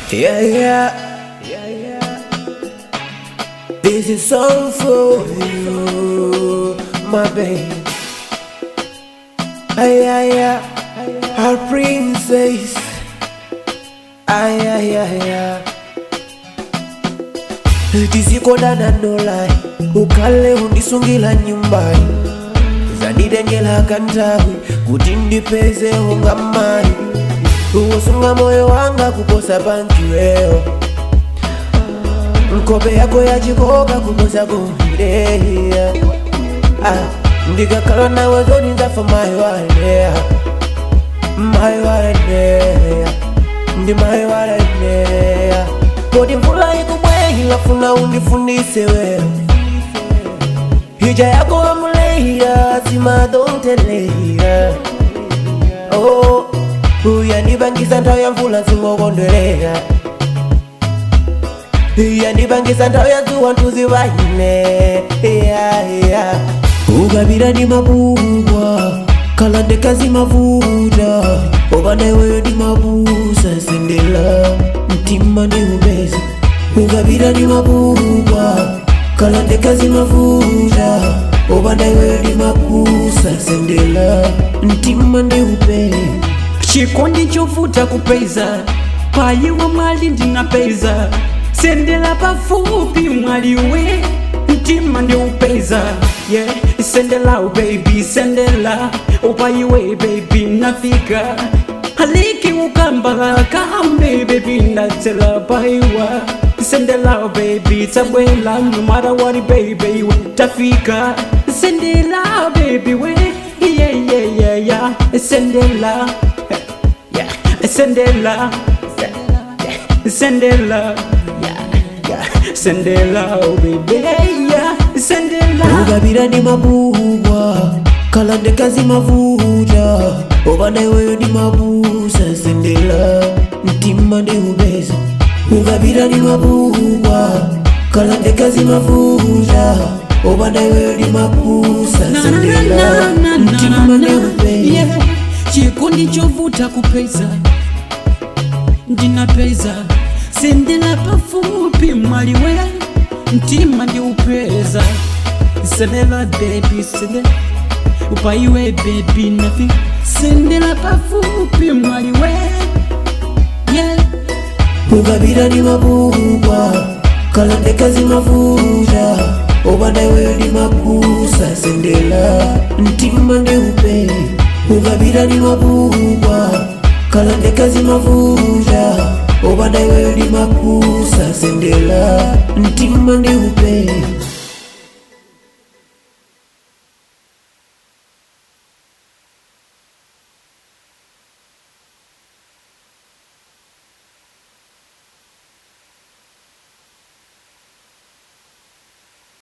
Yeah, yeah, yeah, yeah. This is song for you, my babe. Ay, ay, ay, our princess. Ay, ay, ay, ay. tisikodana nolai ukale undisungila nyumbani zanidengela kantawi kuti ndipezeho ngamai uwosunga moyo wanga kuposa pankiweyo nkope yako yachikoka kuposa kumbireya ah, ndikakhala nawe zoni nzafa mayi waleya mayi waleya ndi mayi waleya kodi mvula ikubwehila funa undifundise wewe hija yako wamuleya simadonteleya oh, uyandibangisa nthawi ya mvula zingokondwelera yandibangisa nthawi ya dzuwa ntuzivaine ukapita ndi mabubwa khala ndekazi mavuta opanda iweyo ndi mabusa sendela mtima ndi upeza ukapita ndi mabubwa khala ndekazi mavuta opanda iweyo ndi mabusa sendela mtima ndi upeza chikondi chovuta kupeza payiwa mwali ndinapeza sendela pafupi mwaliwe mtima ndiupeza yeah. sendela oh baby sendela upayiwe baby nafika haliki ukamba kambe baby ndatsela payiwa sendela oh baby tabwela no matter what baby we tafika sendela baby we yeah yeah yeah yeah sendela yeah sendela sendela yeah sendela oh baby yeah sendela ukapita ndi mabubwa khala ndekazi mavuta opanda iweyo ndi mabusa sendela mtima ndi upeza ukapita ndi mabubwa khala ndekazi mavuta opanda iweyo ndi mabusa sendela mtima ndi upeza Yeah, chikondi chovuta kupeza ndinapeza sendela pafupi mwaliwe mtima ndi upeza sendela baby sendela upaiwe baby nafi sendela pafupi mwaliwe yeah. ukapita ndi mabubwa khala ndekazi mavuta opanda iweyo ndi mabusa sendela mtima ndi upeza ukapita ndi mabubwa khala ndekazi mavuta opanda iweyo ndi mabusa sendela mtima ndi upeza